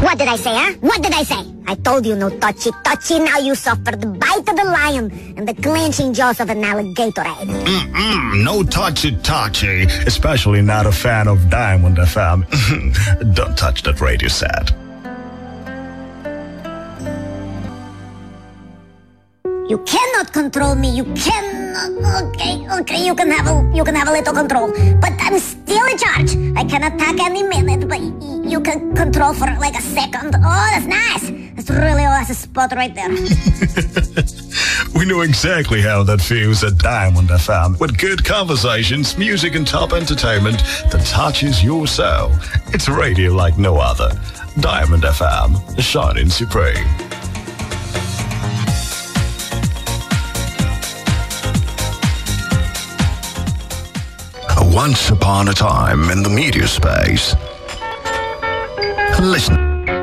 What did I say, huh? What did I say? I told you no touchy touchy. Now you suffer the bite of the lion and the clenching jaws of an alligator. Mm-mm, no touchy touchy. Especially not a fan of Diamond FM. Don't touch that radio set. You cannot control me. You cannot. Okay, okay. You can have a you can have a little control, but I'm still in charge. I can attack any minute, but y- you can control for like a second. Oh, that's nice. That's really oh, that's a spot right there. We know exactly how that feels at Diamond FM with good conversations, music, and top entertainment that touches your soul. It's radio like no other. Diamond FM, shining supreme. Once upon a time in the media space. Listen.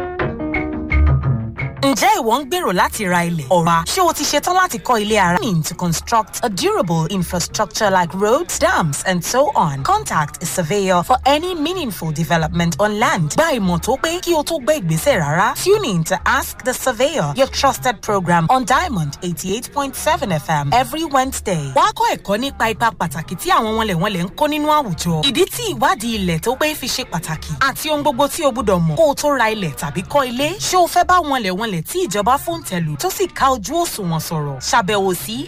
Ǹjẹ́ ìwọ ń gbèrò láti ra ilẹ̀? Ọ̀ra ṣé o ti ṣetán láti kọ́ ilé ara? Planning to construct a durable infrastructure like roads, dams and so on. Contact a surveyor for any meaningful development on land. Gba ìmọ̀ tó pé kí o tó gbé ìgbésẹ̀ rárá. Tune in to Ask the Surveyor, your trusted program on Diamond 88.7 FM every Wednesday. Wàá kọ́ ẹ̀kọ́ nípa ipa pàtàkì tí àwọn wọnlẹ̀wọnlẹ̀ ń kó nínú àwùjọ. Ìdí tí ìwádìí ilẹ̀ tó pé fi ṣe pàtàkì àti ohun gbogbo tí o gbúdọ̀ mọ̀ kó o tó ra ilẹ̀ tàbí kọ́ ilé. Ṣé o fẹ́ bá wọnlẹ̀wọnlẹ̀ tí ìjọba fún tẹ̀lù tó sì ká ojú òṣùwọ̀n sọ̀rọ̀? Ṣàbẹ̀wò sí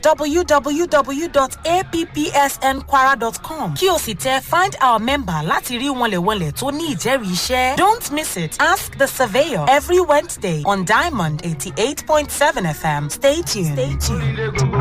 www.appsnkwara.com kí o sì tẹ find our member láti rí wọnlẹ̀wọnlẹ̀ tó ní ìjẹ́rìí iṣẹ́. Don't miss it. Ask the surveyor every Wednesday on Diamond 88.7 FM. Stay tuned. Stay tuned.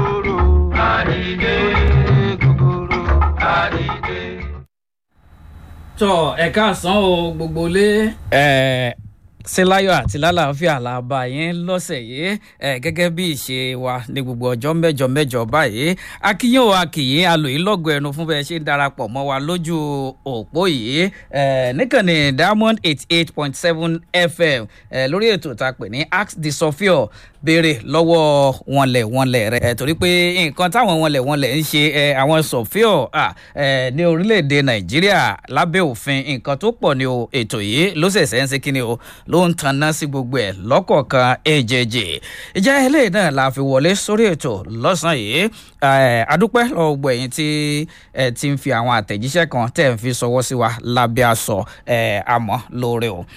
tọ ẹ káàsán o gbogbo lé. ẹ síláyọ̀ àti lálàáfíà la bá yín lọ́sẹ̀ yìí ẹ gẹ́gẹ́ bí ìṣe wa ní gbogbo ọjọ́ mẹ́jọ mẹ́jọ báyìí akíyìn o akíyìn alòyìn lọ́gọ̀ ẹnu fún bẹ́ẹ̀ ṣe ń darapọ̀ mọ́ wa lójú òpó yìí ẹ níkànnì diamond eighty eight point seven fm ẹ lórí ètò tá a pè ní ask the sophior béèrè lọ́wọ́ wọnlẹ̀ wọnlẹ̀ rẹ̀ ẹ̀ torí pé nǹkan táwọn wọnlẹ̀ wọnlẹ̀ ń ṣe ẹ̀ àwọn sọ̀fíọ̀ ẹ̀ ní orílẹ̀-èdè nàìjíríà lábẹ́ òfin nǹkan tó pọ̀ ní o ètò yìí ló ṣẹ̀ṣẹ̀ ń ṣe kí ni o ló ń tanná sí gbogbo ẹ̀ lọ́kọ̀ọ̀kan èjèèjì ìjà eléyìí náà la fi wọlé sórí ètò lọ́sàn-án yìí adúpẹ́ lọ́wọ́ gbọ́ ẹ̀yìn tí ẹ ti ń fi àwọn àtẹ̀jíṣẹ́ kan tẹ̀ ń fi sọwọ́ sí wa lábẹ́ aṣọ àmọ́ lóore o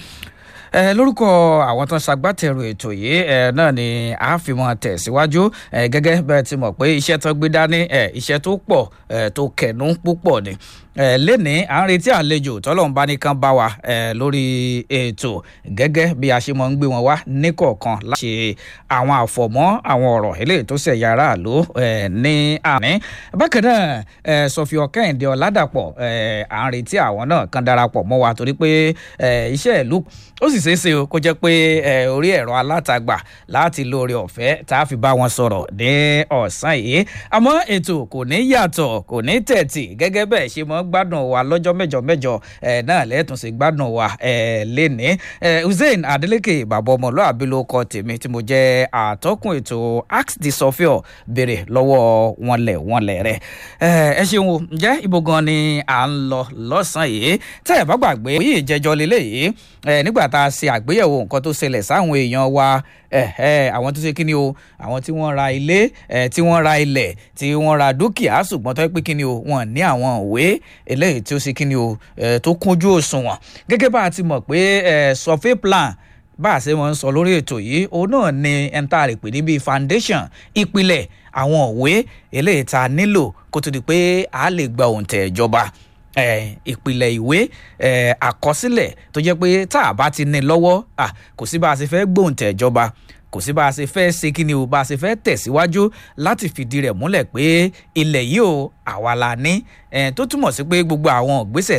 ẹ lórúkọ àwọn tó ń ṣagbátẹrù ètò yìí ẹ náà ni a fi mọ tẹ̀síwájú ẹ gẹ́gẹ́ bẹ́ẹ̀ ti mọ̀ pé iṣẹ́ tó gbé dání ẹ iṣẹ́ tó pọ̀ ẹ tó kẹ̀nú púpọ̀ ni ẹ lénìí à ń retí àlejò tọ́lọ́run bá nìkan bá wa ẹ lórí ètò gẹ́gẹ́ bí a ṣe mọ̀ ń gbé wọn wá níkọ̀ọ̀kan láti ṣe àwọn àfọ̀mọ́ àwọn ọ̀rọ̀ eléyìí tó ṣẹ̀ yàrá àló ẹ ní àní bákan náà ẹ sọfíọ kẹ́hìndé ọ̀làdàpọ̀ ẹ à ń retí àwọn náà kan darapọ̀ mọ́ wa torí pé ẹ iṣẹ́ ìlú ó sì ṣeé ṣe o kó jẹ́ pé ẹ orí ẹ̀rọ alátagbà láti lóore ọ̀fẹ́ tá a fi bá wọn sọ̀rọ̀ ní ọ̀sán yìí àmọ́ ètò kò ní yàtọ̀ kò ní tẹ̀tì gẹ́gẹ́ bẹ́ẹ̀ ṣe mọ́ gbádùn wa lọ́jọ́ mẹ́jọ mẹ́jọ ẹ̀ náà lẹ́tùn sí gbádùn wa ẹ̀ lénìí ẹ̀ hussein adeleke bàbá ọmọlúàbí ló kọ tèmi tí mo jẹ́ àtọ́kùn ètò ask the sophior béèrè lọ́wọ́ wọnlẹ̀ wọnlẹ̀ rẹ̀ ẹ ṣeun o ǹjẹ́ ibo gan ni à ń lọ lọ́sàn-án yìí tẹ́ ẹ bá gbàgbé òye ìjẹjọ lélẹ́yìí nígbà tá a ṣe àgbéyẹ̀wò nǹkan tó ṣẹlẹ̀ sáwọn èèyàn wa àwọn tó ṣe kí ni o àwọn tí wọ́n ra ilé tí wọ́n ra ilẹ̀ tí wọ́n ra dúkìá ṣùgbọ́n tó pé kí ni o wọ́n ní àwọn òwe eléyìí tí ó ṣe kí ni o tó kúnjú òṣùwọ̀n gẹ́gẹ́ bá a ti mọ̀ pé survey plan bá a ṣe wọ́n ń sọ lórí ètò yìí òun náà ni ẹ̀ńtà rẹ̀ pè ní bíi foundation ìpìlẹ̀ àwọn òwe eléyìí tá a nílò kó tó di pé a lè gba òǹtẹ̀ ìjọba ìpìlẹ̀ ìwé àkọsílẹ̀ tó jẹ́ pé tá a bá ti ní lọ́wọ́ kò sí bá a ṣe fẹ́ gbóǹtẹ̀ ìjọba kò sí bá a ṣe fẹ́ ṣe kí ni o bá a ṣe fẹ́ tẹ̀síwájú láti fìdí rẹ̀ múlẹ̀ pé ilẹ̀ yìí o àwa la ní tó túmọ̀ sí pé gbogbo àwọn ìgbésẹ̀